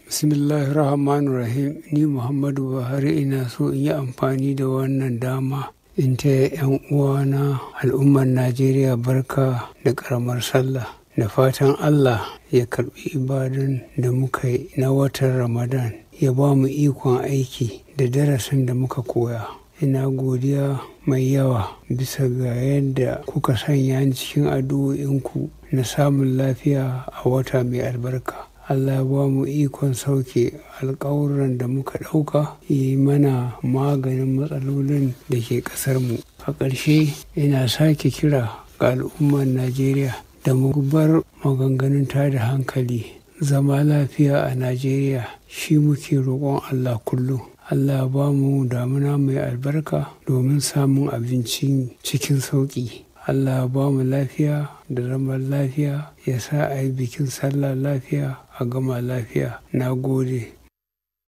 bismillahir rahmanir rahim ni muhammadu buhari ina so in yi amfani da wannan dama in taya 'yan uwana al'ummar najeriya barka da karamar sallah da fatan allah ya karbi ibadan da muka yi na watan ramadan ya ba mu ikon aiki da darasin da muka koya ina godiya mai yawa bisa ga yadda kuka sanya ni cikin addu'o'inku na samun lafiya a wata mai albarka Allah ba mu ikon sauke alkawuran da muka ɗauka yi mana maganin matsalolin da ke ƙasarmu. A ƙarshe ina sake kira ga al'ummar Najeriya da mu bar maganganun tada hankali zama lafiya a Najeriya shi muke roƙon Allah kullum. Allah ba mu damuna mai albarka domin samun abinci cikin sauƙi. Allah ba mu lafiya da zaman lafiya ya sa a yi bikin sallah lafiya a gama lafiya na gode